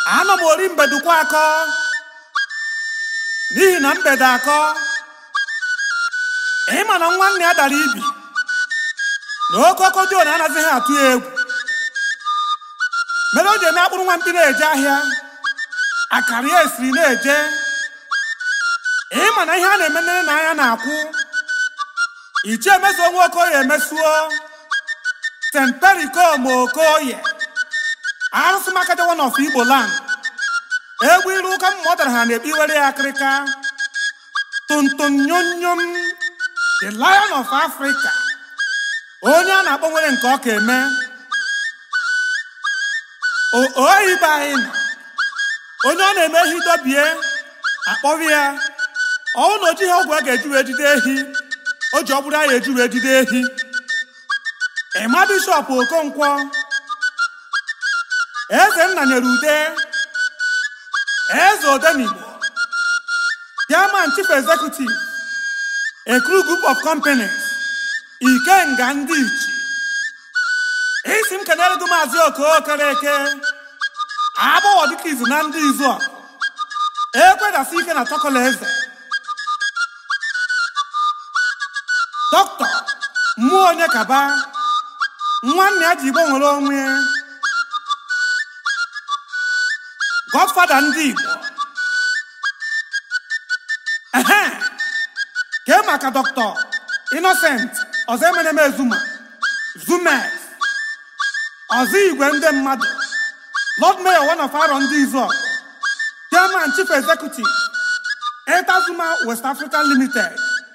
anọ m ori mbedukwa akọ n'ihi na mgbede akọ ịma na nwanne ya dara ibi na oke ọkọjọ na anaghịghị atụ ya egwu mere o ji eme akpụrụ nwampi na-eje ahịa akara ya esiri na-eje ịma na ihe a na-eme nne na anya na-akwụ ichie emezuo nwa okoye emesuo st perikom okoye arụsị makajawa n'ọfụ igbo land egwu iru ụka mmụọ dara ha na-ekpe iwere ya akịrịka tonton nyonyom the lion of africa onye a na-akpọ nwere nke ọ ka eme oyibe anyị nọ onye ọ na-eme ehi dobie akpọrọ ya ọnwụ na oji ihe ọgwụ a ga-eji wee jide ehi o ji ọ bụrụ ya eji wee jide ehi ịma bishọp okonkwo eze nna nyere ude eze odenigbo chairman chief executive ekuru group of companies ikenga ndị ichi isi m kenere gị maazị okokereke agbọghọ dịka izu na ndị izu a ekwedasi ike na tọkọla eze dọkịta mmụọ onye kaba nwanne ya ji igbo nwere onwe godfada ndị igbo ehe kee maka dọkịta innocent ọzọ emeneme zuma zumes ọzọ igwe ndị mmadụ lord mayor one of arọ ndị izu chairman chief executive etazuma west africa limited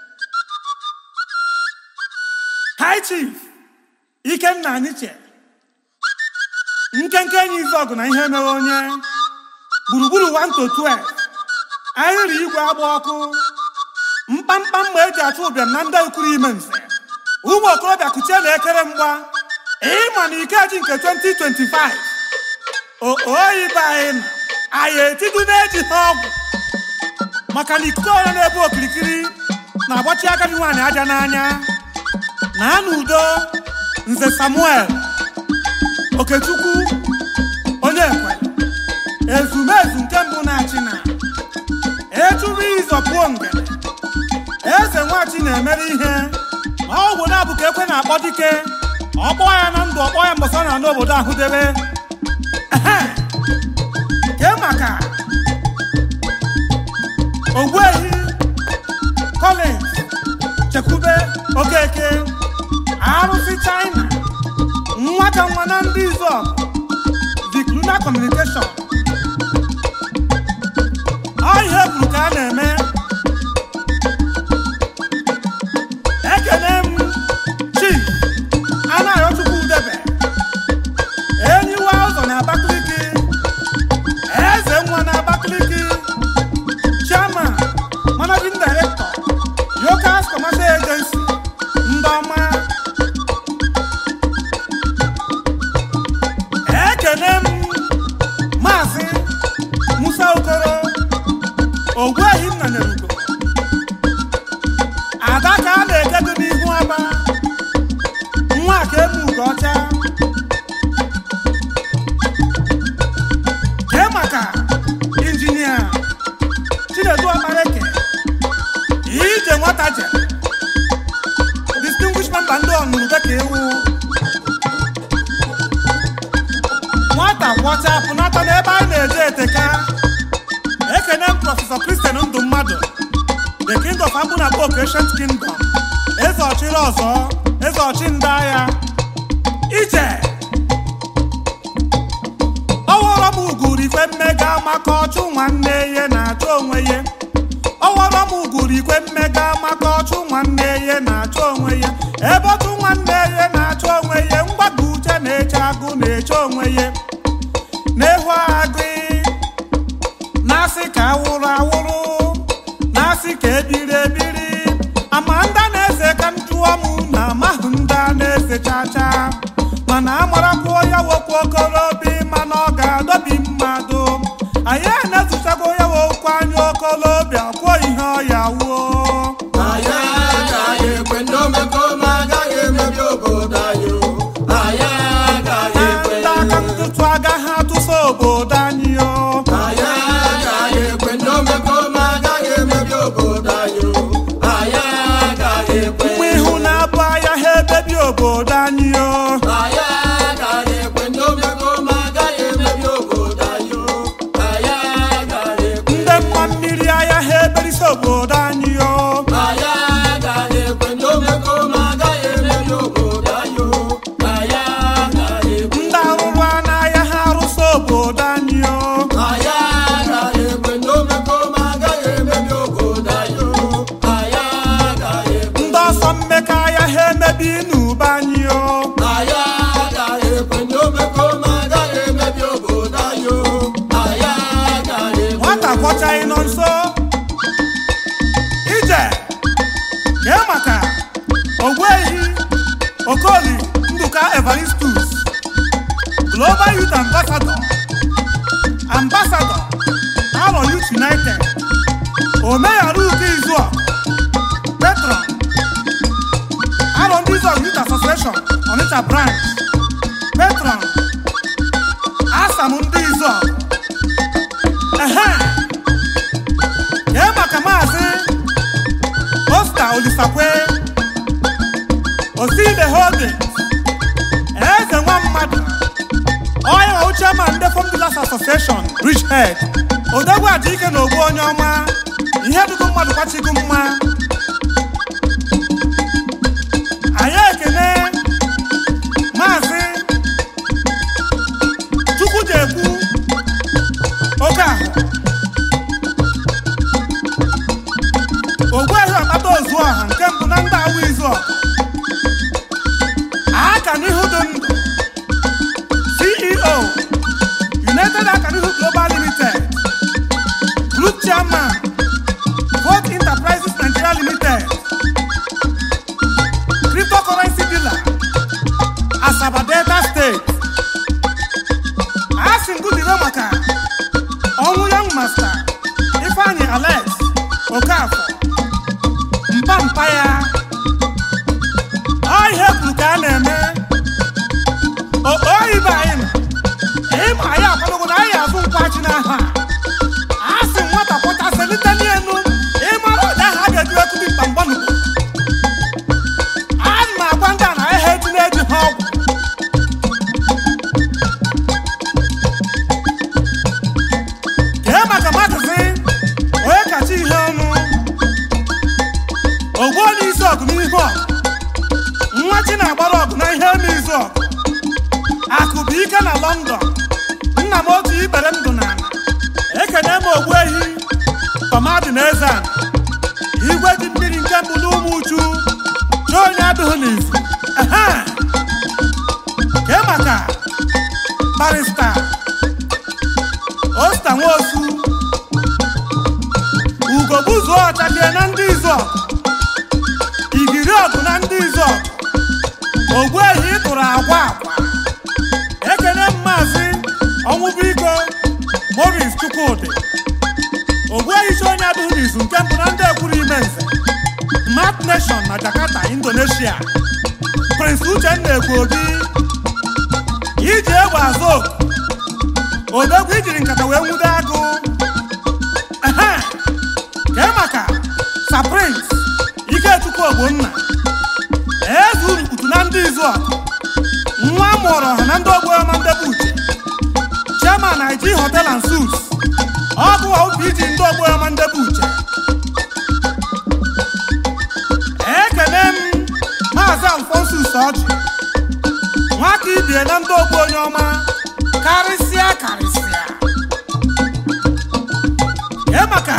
high chief ikenna aniche nkenke enyi izu ọgụ na ihe mere onye gburugburu 1 to 12 ahịrị igwe agba ọkụ mkpamkpa mma eji achụ ụbịam na ndị ukuru ime nze ụmụ okorobịa kuchie na ekere mgba ịma na ikeji nke 2025 oyibe anyị nọ anyị etidu na-eji ha ọgwụ maka na ikuku ọrịa na-ebu okirikiri na-agbachi agadi nwaanyị aja n'anya na n'udo nze samuel okechukwu onye ekwe ezumezu nke mbụ na-achị na echuru ịzọpụo ngene eze nwachi na-emere ihe ma ọgwụ na-abụ ka ekwe na-akpọ dike ọkpọ ya na ndụ ọkpọ ya mbọsọ na n'obodo ahụ debe ehe kee maka ogbuehi collins chekwube okeke arụsị china nwata nwa na ndị izọb vikluna communication ọ ihe kwuru ka a na-eme ekene m chief anaghịchukwu debe enyiwa ụzọ na abakaliki eze nwa na abakaliki chairman managing director yokas commercial agency ndị ọma ekene m maazị musa okoro ogbuehi nna nyerugo ada ka a na-ekedo n'ihu aba nwa ka emu ugo ọcha kee maka injinia chinedu ọmareke ije nwata je distinguished member ndị ọnụrụ dịka ewu nwata kwọcha pụnata n'ebe anyị na-eje eteka ekene m prọfesọ kristian ndụ mmadụ the king of ambuna bok ancient kingdom eze ọchịrị ọzọ eze ọchị ndị agha ije ọwọrọ m uguru ikwe mmega maka ọchụ nwanne ihe na-achọ onwe ya ọwọrọ m uguru ikwe mmega maka ọchụ nwanne ihe na-achọ onwe ya ebe ọchụ nwanne ihe na-achọ onwe ya mgbago uche na-eche agụ na-eche onwe ya na-ehu agụ na-asị ka awụrụ awụrụ na-asị ka ebiri ebiri ama ndị na-eze ka m jụọ m na amahụ ndị a na-eze chacha mana amarakwuo ya wokwu okorobi mana ọ ga-adọbi mmadụ anyị na-ezuchago ya wokwu anya okolobịa kwuo ihe ọya wuo anyị agaghị ekwe ndị omekome agaghị emebi obodo anyị o. anyị agaghị na ekwe ndị aka ntụtụ agaghị atụsa obodo anyị o okoli nduka evaristus global youth ambassador ambassador aro youth united omeyaruka izuọ patron aro ndị izuọ youth association onitsha branch patron asam ndị izuọ ehe kee maka maazị Oscar Olisakwe Oside Holdings Eze nwa mmadụ onye na chairman ndị Farm Dealers Association Bridgehead Odogwu Ajike na ogbu onye ọma ihe dịgo mmadụ kwachigo mma anyị ekene maazị Chukwujekwu oke ahụ ogbuehi ọkpata ozu ọha nke mbụ na ndị awụ izu ọha aka n'ihu dị ndụ ceo united akanihu global limited group chairman vote enterprises nigeria limited cryptocurrency dealer asaba delta state asị ngụdire maka ọnwụ young master ifeanyi alex okafọ mpa mpa ya ọ ihe kwuru ka a na-eme oyibe anyị nọ ịma anyị akwadogo na anyị azụ nkwachi n'aha a sị nwata pụta selite n'elu ịmara ụda ha ga-eji ekubi mkpamgbanugbo a na agwa ndị a na ahịa eji na-eji ha ọgwụ kee maka maazị onye kacha ihe ọnụ ogbuola isi ọgụ n'ihu ọgụ nwa chi na-agbara ọgụ na ihe eme izu ọgụ akụ bụ ike na lọndọn nna m otu ibere ndụ na ala ekene m ogbu ehi tọmadị na eze ala igwe ji mmiri nke mbụ n'ụmụ uchu chi onye adịghị n'izu ehe kee maka barista osta nwosu ugogbuzuo ọchadie na ndị izu ọgụ igiri ọgụ na ndị izu ọgụ ogbuehi tụrụ agwa agwa ekene m maazị ọnwụbụiko moris chukwudị ogbuehi chi onye adịghị n'izu nke mbụ na ndị ekwuru ime nze smart nation na jakarta indonesia prince uchenna egbuobi iji egbe azụ oku odogwu ijiri nkata wee nwude agụ ehe kee maka sa prince ikechukwu ogbonna eze urukputu na ndị izu ọkụ nwa amụrụ ọha na ndị ogboọma ndebe uche chairman ig hotel and suits ọgụ opg ndị ogboọma ndebe uche ekene m maazị alfonsus ọjị nwaka ibie na ndị ogbo onye ọma karịsịa karịsịa kee maka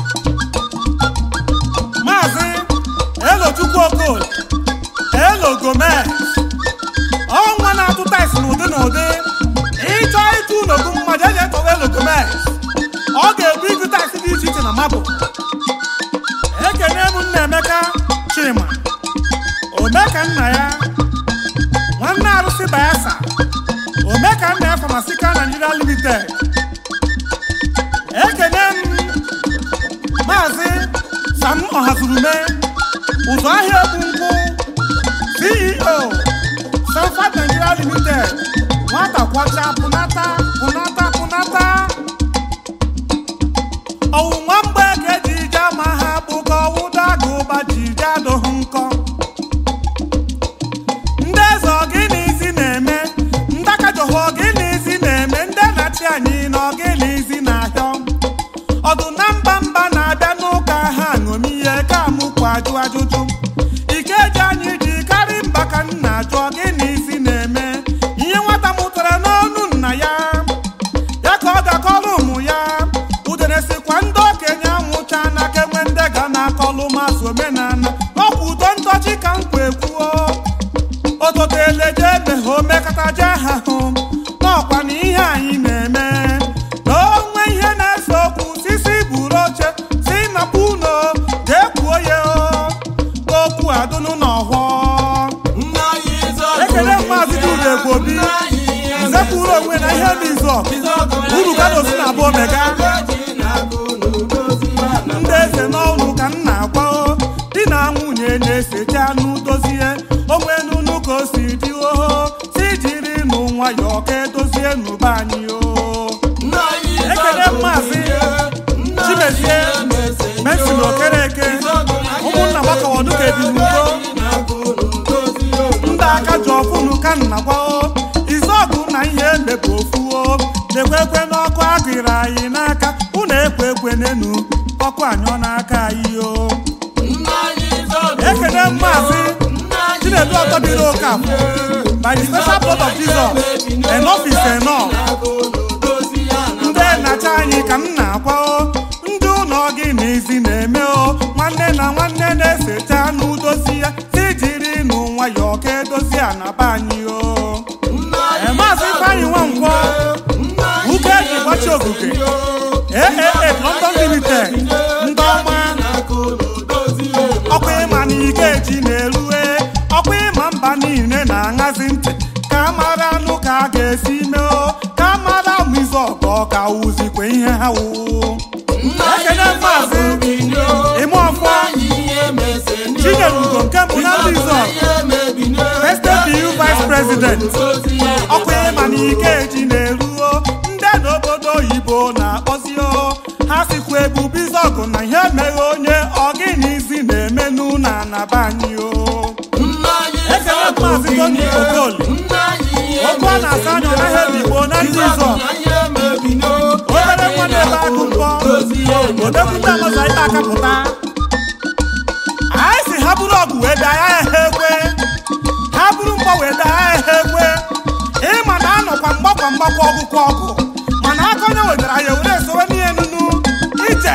maazị elochukwu okol elo gomez ọnwa na-atụ tais n'ụdị n'ụdị ịchọ ịtụ n'ogu mmadụ eji etọwa elo gomez ọ ga-ebu igu tais dị iche iche na mabụ ekene m nna emeka chima omeka nna ya nwanne arụsị bayasa omeka nna ya famasika nigeria limited ekene m maazị sam ọhazurume ụzọ ahịa ebu nkwụ ceo sanfat nigeria limited nwata kwacha pụnata pụnata pụnata ọwụnwa mgbe ka eji ije ama ha bụ ka ọwụda agụba ji ije adụghị nkọ ndị eze ọgịnizi na-eme ndị akajọhụ ọgịnizi na-eme ndị na-achị anyị na ọgịnizi na-ahịọ ọdụ na mba mba na-abịa n'ụka ha ṅomihe ka mụkwa ajụ ajụjụ ike ji anyị ji karị mba ka nna ajụ ọgịnizi na-eme ihe nwata mụtara n'ọnụ nna ya ya ka ọ ga-akọrọ ụmụ ya udere sikwa ndị okenye anwụcha n'aka enwe ndị ga na-akọlụ mazụ omenala ọkwa udo ntọchi ka m kwe kwuo ototeleje emeghe omekata je ha hụ n'ọkwa na ihe anyị na-eme na onwe ihe na-ese okwu sisi buru oche si na puno jee kwuo ya o. okwu adụnụ n'ọhụọ nna anyị kwuru onwe na ihe dị izọ uru ka na-osi na abụọ mega ndị eze n'ọnụ ka m na-agwa o di na nwunye na-esete anụ dozie onwe n'unu ka o si dị oho si jiri nụ nwayọọ ka edozie n'ụba anyị o ekele maazị chimezie mesin okereke ụmụnna gbakọwọdụ ka ebi n'udo ndị aka ji ọfụnụ ka nna gbao izọgụ na ihe emebe ofuo na-ekwekwe n'ọkụ agịrị anyị n'aka unu ekwe ekwenenu ọkụ anyọ n'aka anyị o ekele maazị chinedu ọtọbiri okafọ by the special blood of jesus enough is enough ndị nnacha anyị ka m na-akwa o ndị ụlọ gị na izi na-eme o nwanne na nwanne na-esete anụ dozi ya si jiri nụ nwayọọ ka edozi anaba anyị o Ee, maazị ifeanyị nwankwọ uke eji gbachi ogige aaa london limited ndị ọma ọkwa ịma na ike ji na-erue ọkwa ịma mba niile na-aṅazi ntị ka a mara anụ ka a ga-esi mee o ka a mara ụmụ izu ọgọ ka wuzikwe ihe ha wụ ekene maazị ime ọfọ chinyere ugo nke mbụ na ndị izu Estate BU vice president ọkwa ịma na ike ji na-eruo ndị n'obodo oyibo na-akpọzi o ha sikwa ebube izọgụ na ihe meghe onye ọgịnizi na-emenụ na anaba anyị o ekele maazị tony okoli okwu a na-asa anya ọ naghị ebi igbo na ndị izọ obere nwa na-ebe agụ mbọ odekwute amaza ite akapụta anyị si ha bụrụ ọgụ wee daa ya ehe ekwe ha bụrụ mgbọ wee daa ya ehe ekwe ịma na anọkwa mgbakwa mgbakwa ọgụkwa ọgụ mana aka onye wetara ya were esowe n'ihe nunu ije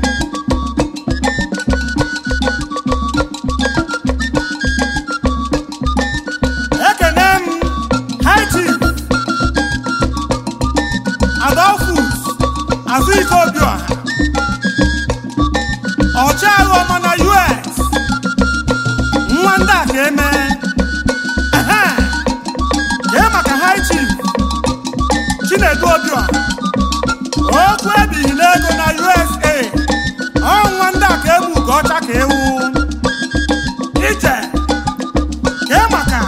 ekene m high chief adolphus azụike obiọha ọchịagha ọma na us nwa ndị a ka eme Ehe. kee maka high chief chinedu obiọha okwu ebighị n'ego na usa ọnwa ndị a ka egbu ka ọcha ka ewu ije kee maka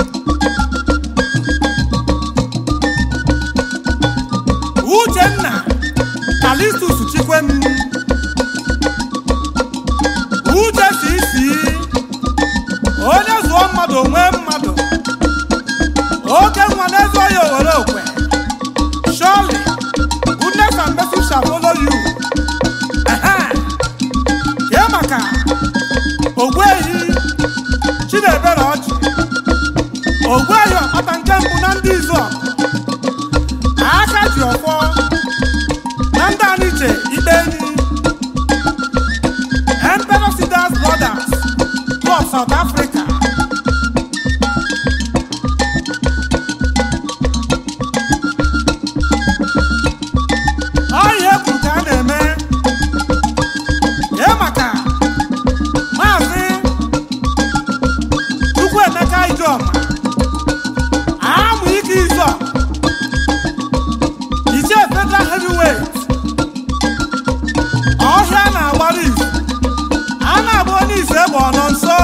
uchenna kalistus chikwem uche si isi onye zụọ mmadụ onwe mmadụ oke nwa na-ezo ya owere okwe surely goodness and mercy shall follow you Ehe. kee maka ogbuehi chinebere ọchị ogbuehi ọkpata nke mbụ na ndị izu aka ji ọfọ na ndị aniche ikpe enyi Emperor Sidas Brothers Club South Africa ọ ihe kwuru ka a na-eme kee maka maazị Chukwuemeka Ijoma amụ ike izo ichie federal heavyweight ọhịa na-agbara izu a na-agba onye ise egbe ọ nọ nso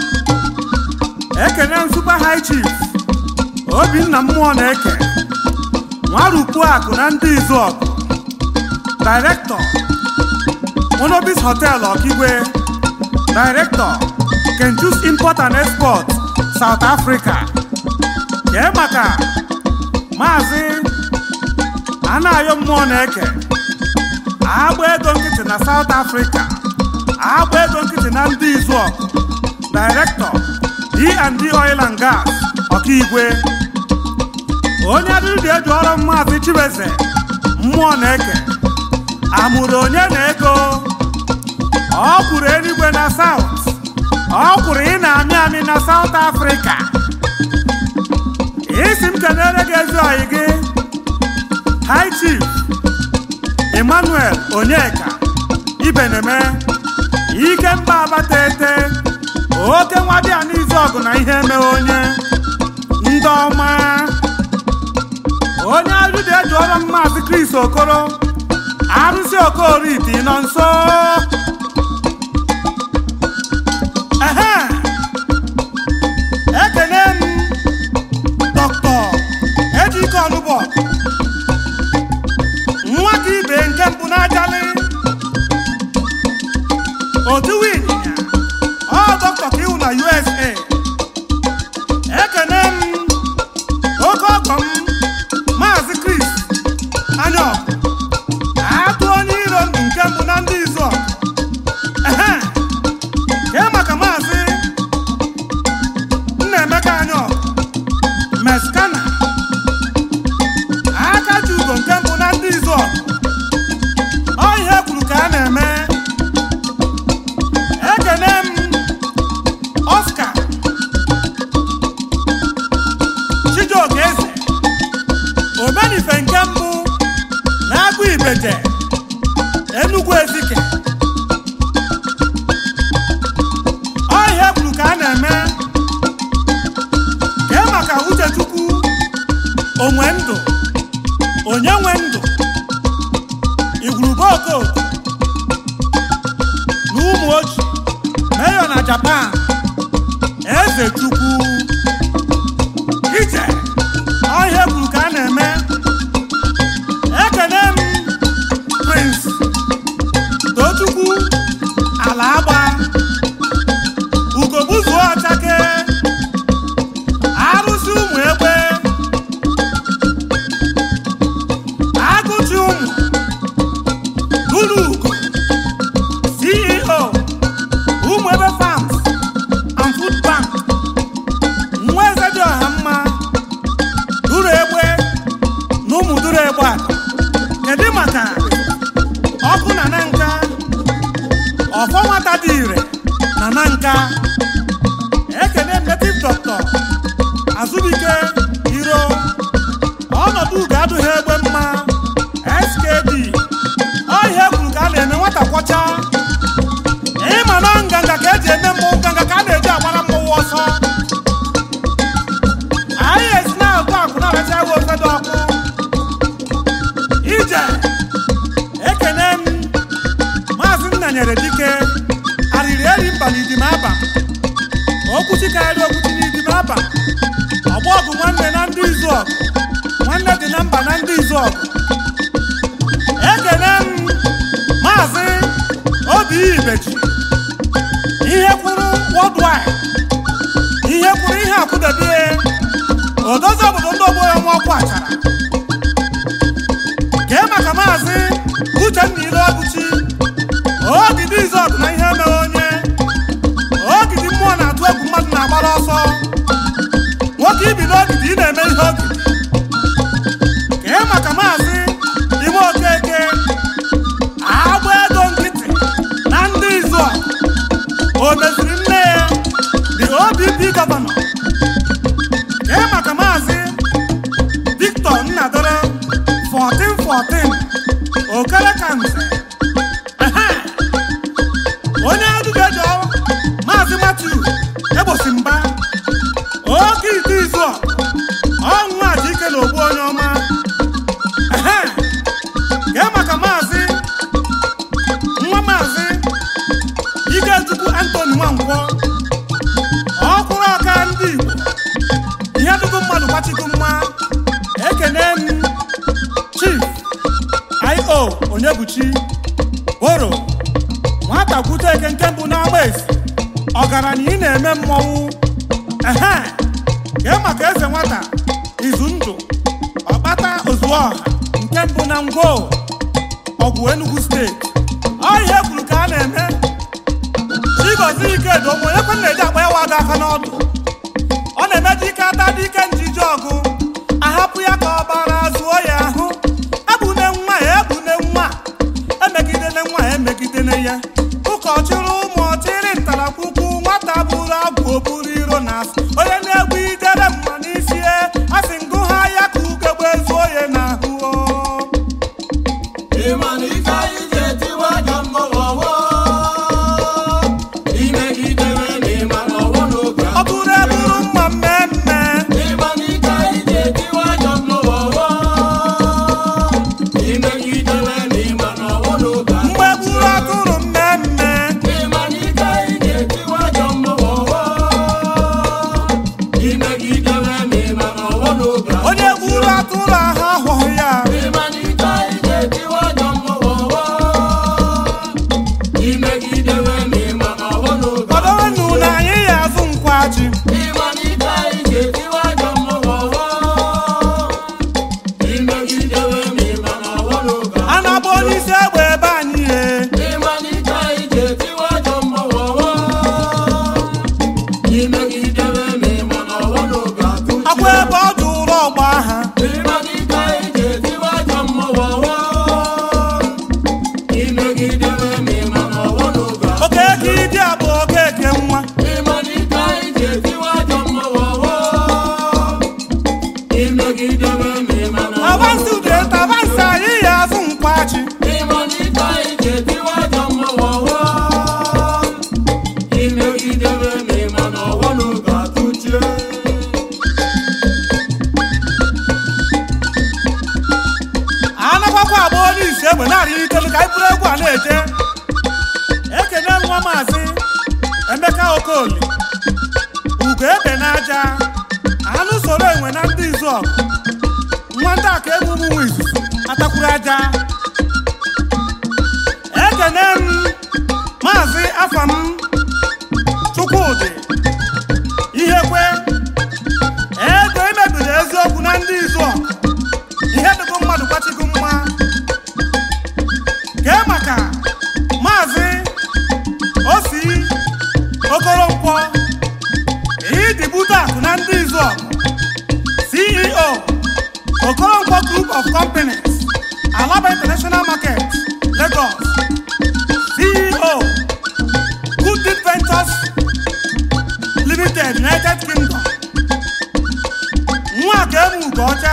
ekene m super high chief obinna mmụọ na-eke nwarukwu akụ na ndị izu ọgụ director monobis hotel ọkigwe director kenjus import and export south africa kee maka maazị anayo mmụọ na-eke agba ego nkịtị na south africa agba ego nkịtị na ndị izu ọgụ director d&d oil and gas ọkaigwe onye adịrịdị eji ọrụ maazị chiweze mmụọ na-eke amụrụ onye na-ego ọ kwuru eluigwe na south ọ kwuru ị na-amị amị na south africa isi m kenere gị ezi oyi gị high chief emmanuel onyeka ibeneme ike mba abata ete oke nwadịa n'izu ọgụ na ihe emeghe onye ndị ọma na-agọrọ maazị Chris Okoro arụsị okoriti nọ nso ehe ekene m dọkịta ejike ọnụbọ nwa ka ibe nke mbụ n'ajalị otuwu ịnyịnya ọ dọkịta ka iwu na USA ekene m oke ọgọ m maazị Chris anya atụ onye iro ndụ nke mbụ na ndị izu ọgụ. ehe kee maka maazị Nnaemeka anya meskana aka ji ugo nke mbụ na ndị izu ọgụ. ọ ihe kwuru ka a na-eme ekene m Oscar Chijioke Eze omenife nke mbụ na-agụ ibeje Enugu Ezike ọ ihe kwuru ka a na-eme kee maka Uchechukwu onwe ndụ onye nwe ndụ igwurube okooko na ụmụ oji meyo na Japan eze chukwu ije ọhịa kwuru ka a na-eme ekene m prince tochukwu ala agba ugogbuzuo ọchake arụsị ụmụ egbe agụchi ụmụ ụlọ ugo ceo ụmụ ebe farms and food bank nwa eze dị ọha mma duru egbe na ụmụ duru egbe a kedu maka ọkụ na na nka ọfọ nwata dị ire na na nka ekene native doctor azụbike iro ọnọdụ ugo adụghị egbe mma skd ọhịa kwuru ka a na-eme nwata kwọcha ịma na nganga ka eji eme mmọnwụ nganga ka a na-eji agbara mmọnwụ ọsọ anyị esi na-agụ akụ na-aracha ewe ofe dị ọkụ ije ekene m maazị nnanyere dike arịrị eri mba n'idim aba okwuchi karịrị okwuchi n'idim aba ọgbọ ọgụ nwanne na ndị izu ọgụ nwanne dị na mba na ndị izu ọgụ ekene m maazị obi ibeji ihe kwuru worldwide ihe kwuru ihe akwụdebie odozi obodo ndị ogbo ya nwa ọkwa achara kee maka maazị uchenna ile ọgụchi ogidi izọgụ na ihe mere onye ogidi mmụọ na-atụ egwu mmadụ na-agbara ọsọ nwoke ibi n'ogidi ị na-eme ihe ogidi kee maka maazị ime okeke agba ego nkịtị na ndị izu o meziri nne ya the OPP gọvanọ kee maka maazị Victor Nnadere 1414 okere ka nze Ehe. onye adụgejo maazị Matthew egbosi mba oke ite izu ọnwụ aja ike na ogbu onye ọma Ehe. kee maka maazị nwa maazị Ikechukwu Anthony Nwankwọ ọkwụrụ ọka ndị Igbo ihe dụgo mmadụ gbachigo mma ekene m chief io onyebuchi boro nwata kwute eke nke mbụ n'agba esi ọgaranya ị na-eme mmọnwụ ehe kee maka eze nwata izu ndụ ọkpata ozuọha nke mbụ na ngwo ọgwụ enugu steeti ọ ihe kwuru ka a na-eme chigozi ikedo onwe onye kwe na-eji akpa ya waga aka n'ọdụ ọ na-eme dị ike ata dị ike njije ọgụ ahapụ ya ka ọ bara zụọ ya ahụ egbune nwa ya egbune nwa emegidene nwa ya emegidene ya ụkọchịrị ụmụ ọchịrị ntarakwukwu nwata bụrụ abụ oburu iro na asị onye na-egbu ijere mma n'isi ya asị ngụ ha ya ka ugegbe zuo ya n'ahụ o. ịma na ife anyị ji etiwe aja mmọnwụ ọwọ imegidere na ịma na ọwọ n'oge ọ bụrụ eburu mma mmemme ịma na ike anyị onye gburu atụrụ ahụ ahụghị ya ịmalite ije tiwa ọjọ mmụọ imegidewe ma ịma na ọhụ n'oge kwadonu na anyị ya azụ nkwachi ịmalite ije tiwa ọjọ mmụọ imegidewe ma ịma na ọhụ n'oge a na-agba onye isi egbe ebe anyị ye ịmalite ije tiwa ọjọ mmụọ imegidewe ma ịma na ọhụ n'oge atụchi akwa ebe ọ dị ụlọ ọgba ha ịmalite ije tiwa ọjọ mmụọ imegidewe ma ịma na ọhụ n'oge oke eke ịdị abụ okeke nwa ịmalite ije tiwa ọjọ mmụọ imegidewe ma ịma na ọhụ avansi udeta avansi anyị ya azụ nkwachi ịmalite ije tiwa ọjọ mmụọ imegidewe ma ịma na ọhụ n'oge atụchie anakwakwa agba onye isi egbe narị itelu ka anyị bụrụ egwu a na-eje ekene nwa maazị emeka okoli ugo ebe n'aja anụ soro enwe na ndị izu ọgụ nwa ndị aka emume nwa izuzu atakwuru aja ekene m maazị afam chukwudị ihekwe ego imebiri eziokwu na ndị izu ọgụ ihe dịgo mmadụ gbachigo mma gee maka maazị osi okoronkwo idibute akụ na ndị izu ọgụ ceo okoronkwo group of companies alaba international market lagos ceo good deed ventures limited united kingdom nwa ka emu ugo ọcha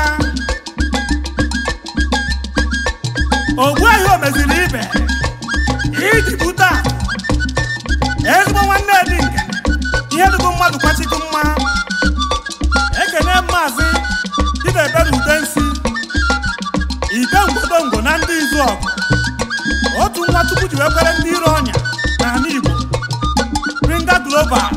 ogbuehi o meziri ibe iji bute akụ ezigbo nwanne dị nke ihe dịgo mmadụ kwachigo mma ekene maazị didebere udensi ite ngwodongwo na ndị izu ọgụ otu nwa chukwu ji wee kwere ndị iro ọnya n'ala igbo ringa global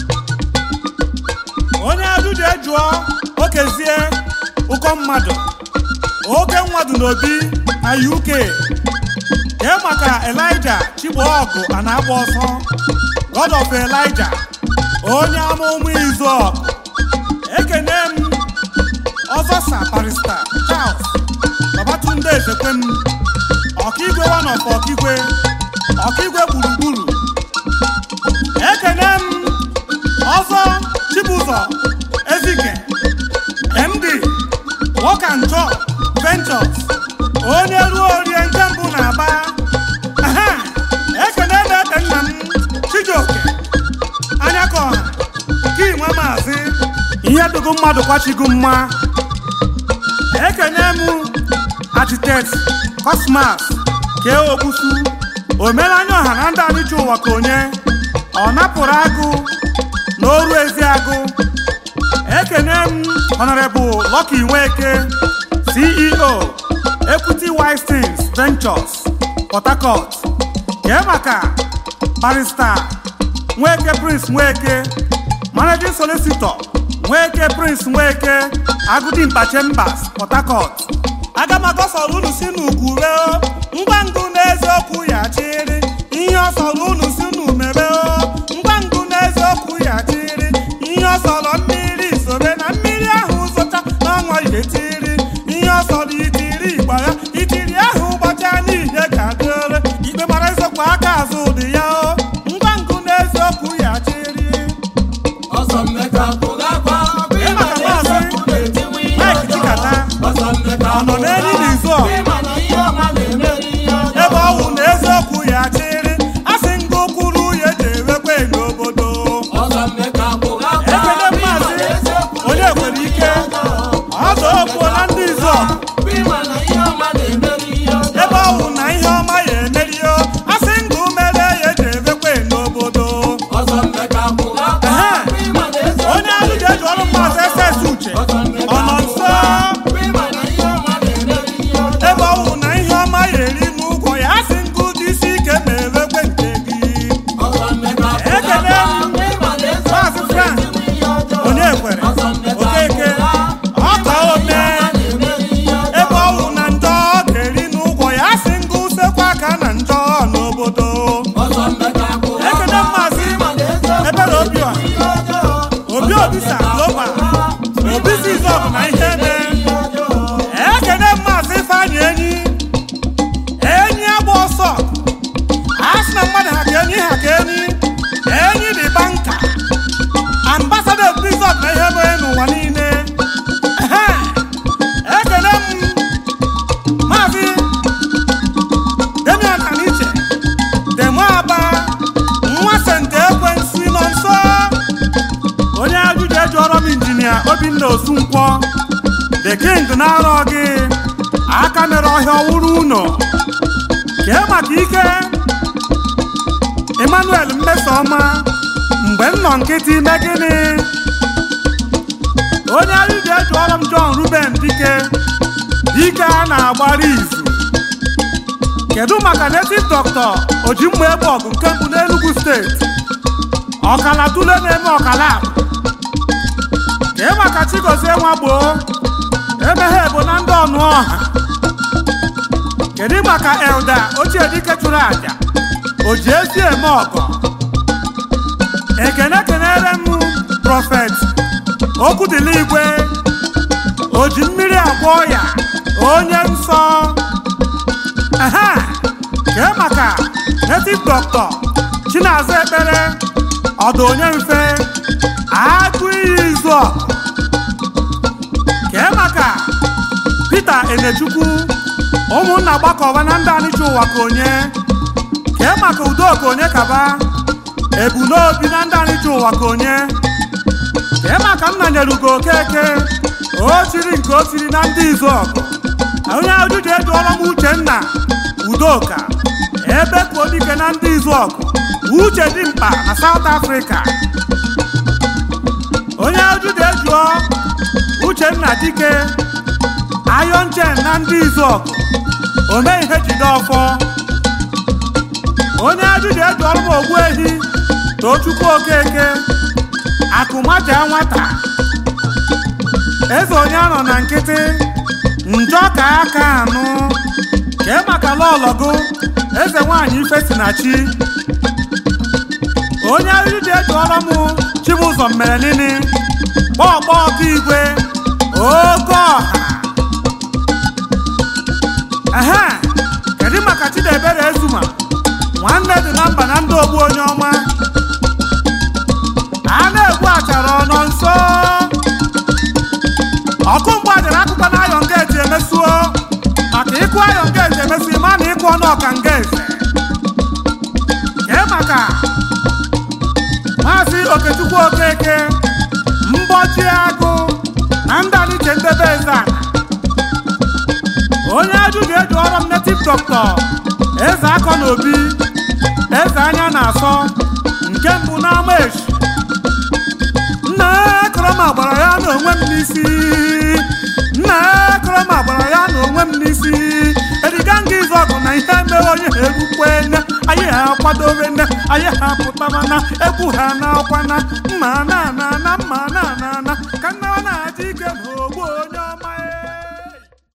onye ajụjụ ejụọ okezie ụkọ mmadụ oke mmadụ n'obi na uk kee maka elija chigboọgụ a na-agba ọsọ god of elija onye ama ụmụ izu ọgụ ekene m ọzọsa barista charles babatunde ezekwem ọkaigwe wanof ọkaigwe ọkaigwe gburugburu ekene m ọzọ chibụzọ ezike md work and job ventures onye ruo orie nke mbụ na-aba Aha! ekene na-ete nna m chijioke anya ka ọha ka inwe maazị ihe dịgo mmadụ kwachigo mma ekene m architect cosmas kee ogbusu omenanya ọha na ndị anịcha ụwa ka onye ọ napụrụ agụ na oru ezi agụ ekene m honorable Lucky Nweke ceo equity wistins ventures port harcourt kee maka barista nweke prince nweke managing solicitor nweke prince nweke agụdimpa chambers port harcourt aga m agọsọrọ unu si n'ugwu reo ngwa ngụ n'eziokwu ya chịrị ihe ọ sọrọ unu si unu mebe o ngwa ngụ n'eziokwu ya chịrị ihe ọ sọrọ mmiri sobe na mmiri ahụ zụcha n'ọnwa ihe tiri ihe ọ sọrọ itiri gbara itiri ahụ gbacha n'ihe ga-adịrị ikpe mara eziokwu aka azụ dị ya o ngwa ngụ n'eziokwu ya chịrị ọsọ mmeka pụgakwa Ịma ka maazị Mike Chikata ọ nọ n'elu n'izu ọ ebe ọ wụ na eziokwu ya chịrị a sị ngụ kwuru ya eji ewekwe n'obodo ekele maazị onye kwere ike ọzọ okwuo na ndị izu ọgụ ebe ọ wụ na ihe ọma ya emerio a sị ngụ mere ya eji ewekwe n'obodo Ehe. onye ahụ ji eji ọrụ maazị ss uche ọ nọ nso ebe ọ wụ na ihe ọma ya eri n'ụgwọ ya a sị ngụ dị isi ike ma ewekwe nke gị ekele maazị frank onye kwere okeke ọka obi the king na-arọ gị aka mere ọhịa ọwụrụ ụnọ kee maka ike emmanuel mmesoma mgbe m nọ nkịtị ime gịnị onye anyị ga-eji ọrụ m john ruben dike dike a na-agbara izu kedu maka native doctor oji mma egbe ọgụ nke mbụ n'enugu steeti ọkala tule na-eme ọkala akụ kee maka chigozie nwa gboo emeghe bụ na ndị ọnụ ọha kedu maka elda ochie dike chụrụ aja o ji ezi eme ọgọ ekene kenere m prọfet okwu dịla igwe o ji mmiri agwọ ya onye nsọ ehe kee maka native doctor chinazụ ekpere ọdụ onye mfe agụ iyi izu ọgụ kee maka Peter Enechukwu ụmụnna gbakọba na ndị anịcha ụwa ka onye kee maka udoka onye kaba ebunobi na ndị anịcha ụwa ka onye kee maka nna nyere ugo okeke o chiri nke o chiri na ndị izu ọgụ onye ajụjụ ejuọla m uchenna udoka ebe ka dike na ndị izu ọgụ uche dị mkpa na South Africa onye ajụjụ ejuọ uchenna dike Iron Chain na ndị izu ọgụ ome ihe jide ọfọ onye ajụjụ eji ọrụ m ogbu ehi tochukwu okeke akụmaja nwata eze onye anọ na nkịtị njọ ka aka anụ kee maka lọlọgụ eze nwanyị ife si na chi onye ajụjụ eji ọrụ m chibụzọ mere nini kpọọkpọ ọkụ igwe oke ọha ehe kedu maka Chidebere Ezuma nwanne dị na mba na ndị ogbu onye ọma a na-egbu achara ọnọ nso ọkụ mgbe ajara akụkọ na ayọn geeti emesuo maka ịkụ ayọn geeti emesu ịma na ịkụ ọnụ ọka nga eze kee maka maazị Okechukwu Okeke mbọchi agụ na ndị Aniche ndebe eze ana onye ajụjụ eji ọrụ m native doctor eze akọ na obi eze anya na-asọ nke mbụ n'ama echi nna ekoroma gbara ya na onwe m n'isi nna ekoroma gbara ya na onwe m n'isi ediga nga izu ọgụ na ihe mere onye ha erukwe nne anyị ha akwadobe nne anyị ha pụtaba na egwu ha na akwa na mma na ana na mma na ana na